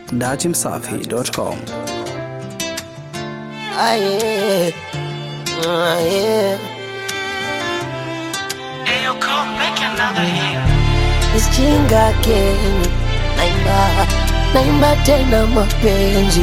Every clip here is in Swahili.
datimsafi.com. Aye, aye. Ayo, come make another hit. Isichinga Kenya, naimba naimba tena mapenzi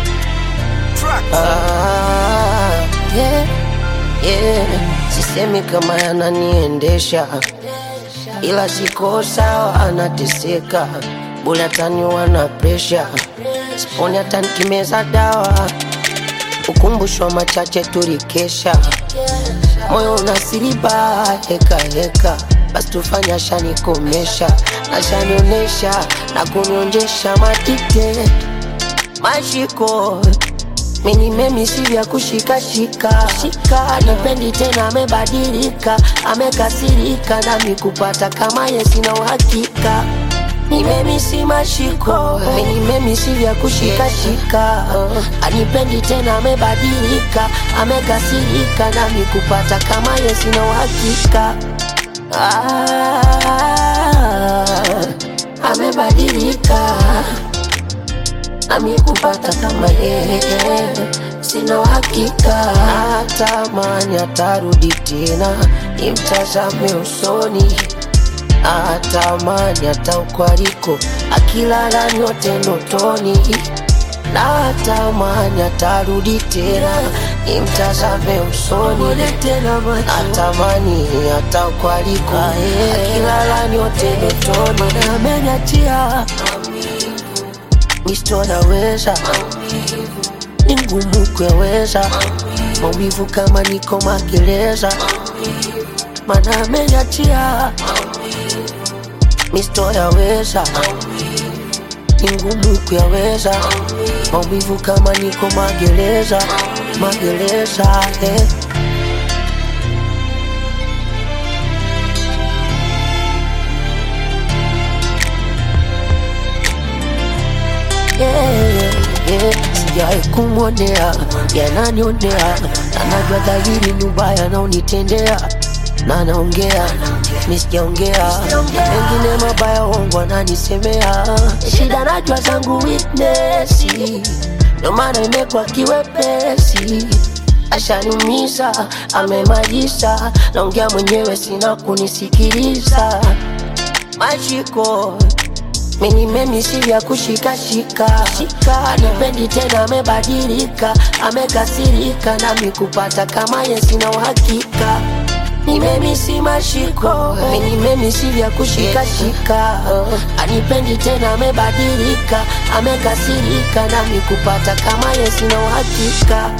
ah, yeah, yeah. Sisemi kama yananiendesha, ila siko sawa, anateseka bule ataniwa na presha, siponi hata nikimeza dawa, ukumbushwa machache tulikesha moyo unasiriba heka heka, basi tufanye ashanikomesha, ashanionesha na kunionjesha matite mashiko mini memi si vya kushikashika shika, anipendi tena, amebadilika, amekasirika, nami kupata kama ye sina uhakika ni memi si mashiko mini memi si vya kushikashika anipendi tena, amebadilika, amekasirika, nami kupata kama ye sina uhakika ah, amebadilika nami kupata kama yeye sina uhakika, natamani atarudi tena, nimtazame usoni, natamani hata ukwaliko akilala nyote ndotoni, natamani atarudi tena, nimtazame usoni, natamani hata ukwaliko akilala nyote ndotoni, na ameniachia Misto naweza ni ngumu kueleza maumivu kama niko magereza, mana ameniachia. Misto yaweza ni ngumu kuyaweza maumivu kama niko magereza, magereza eh. yeah, yeah. Sijai kumwonea yananionea, anajua dhahiri ni ubaya naonitendea na naongea misijaongea mengine mabaya ongo ananisemea shida najua zangu weakness ndo maana imekwa kiwepesi ashaniumiza amemaliza naongea mwenyewe sina kunisikiliza mashiko mini memi si vya kushikashika shika, anipendi tena, amebadilika, amekasirika, nami kupata kama ye sina uhakika. Ni memi si mashiko, mini memi si vya kushikashika, anipendi tena, amebadilika, amekasirika, nami kupata kama ye sina uhakika.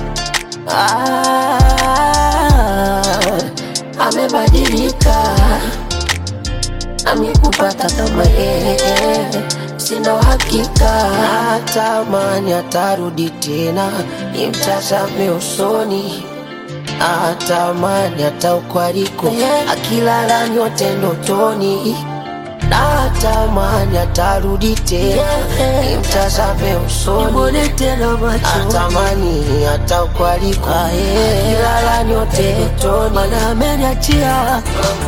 Ah, amebadilika nami kupata kama yeye sina uhakika, natamani atarudi tena, nimtazame usoni, natamani hata ukwaliko akilala nyote ndotoni, natamani atarudi tena, nimtazame usoni, natamani hata ukwaliko akilala nyote ndotoni, mana ameniachia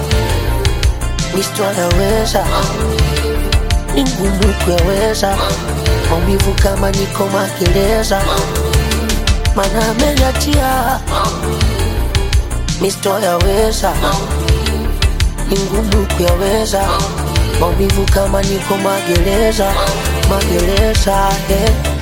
Misto anaweza ni ngumu kuyaweza maumivu kama niko magereza, mana ameniachia. Misto yaweza ni ngumu kuyaweza maumivu kama niko magereza, magereza eh.